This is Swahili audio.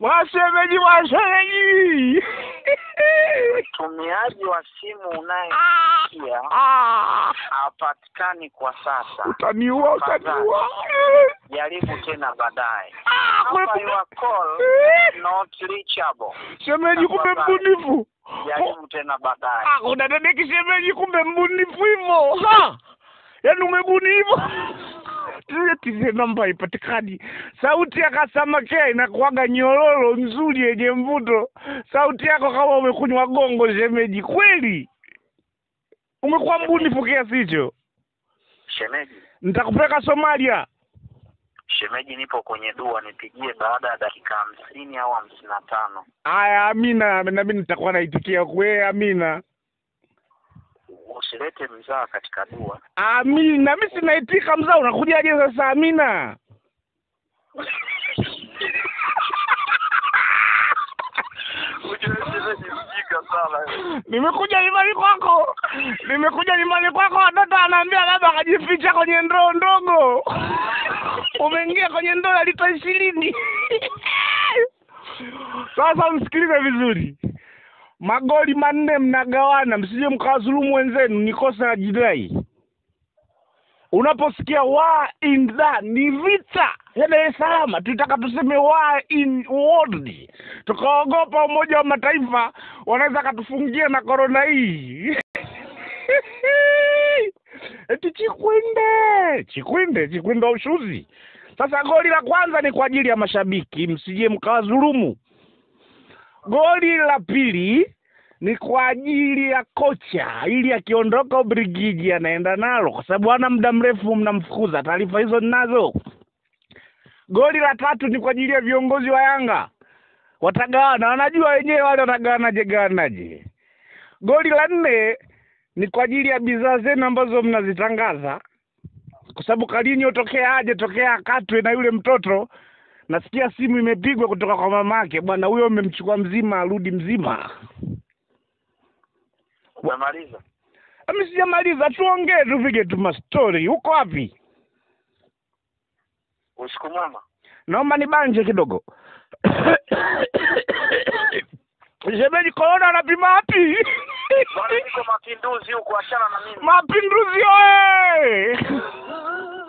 Washemeji, washemeji. Mtumiaji wa simu unayesikia Ah, hapatikani kwa sasa. utaniua, utaniua. Jaribu tena baadaye. Ah, Number kumbe- your call not reachable. Shemeji, kumbe mbunifu. Jaribu tena baadaye. Ah, unadadeki shemeji, kumbe mbunifu hivyo. Ha, yaani umebuni hivyo. Tize namba ipatikani. Sauti ya Kasamake inakuwaga nyororo nzuri yenye mvuto. Sauti yako kama umekunywa gongo shemeji, kweli umekuwa mbunifu kiasi hicho. Shemeji, Nitakupeleka Somalia. shemeji, nipo kwenye dua, nipigie baada ya dakika hamsini au hamsini na tano. Aya, Amina, na mimi nitakuwa naitikia kwe. Amina, Usilete mzaa katika dua. Amina, mimi sinaitika. Mzaa unakujaje sasa? Amina. Ujue shemeji mjinga sana. Nimekuja nyumbani kwako, nimekuja nyumbani kwako, watoto anaambia labda akajificha kwenye ndoo ndogo. Umeingia kwenye ndoo ya lita ishirini. Sasa msikilize vizuri, magoli manne mnagawana, msije mkawadhulumu wenzenu, ni kosa la jinai. Unaposikia wa in the ni vita ya Dar es Salaam, tutaka tuseme wa in world, tukaogopa Umoja wa Mataifa wanaweza katufungia na korona hii. Eti Chikwinde, Chikwinde, Chikwinde wa ushuzi. Sasa goli la kwanza ni kwa ajili ya mashabiki, msije mkawadhulumu. Goli la pili ni kwa ajili ya kocha, ili akiondoka Ubelgiji anaenda nalo, kwa sababu hana muda mrefu mnamfukuza. Taarifa hizo ninazo. Goli la tatu ni kwa ajili ya viongozi wa Yanga, watagawana, wanajua wenyewe wale watagawanaje gawanaje. Goli la nne ni kwa ajili ya bidhaa zenu ambazo mnazitangaza, kwa sababu Kalinyo tokea aje, tokea akatwe na yule mtoto nasikia simu imepigwa kutoka kwa mamake, bwana huyo mmemchukua mzima, arudi mzima. Umemaliza? Mimi sijamaliza, tuongee tupige tu mastori. Uko wapi? Usiku mwema. Naomba nibanje kidogo. Shemeji, korona anapima wapi? Bwana, niko mapinduzi huku, achana na mimi. Mapinduzi oye!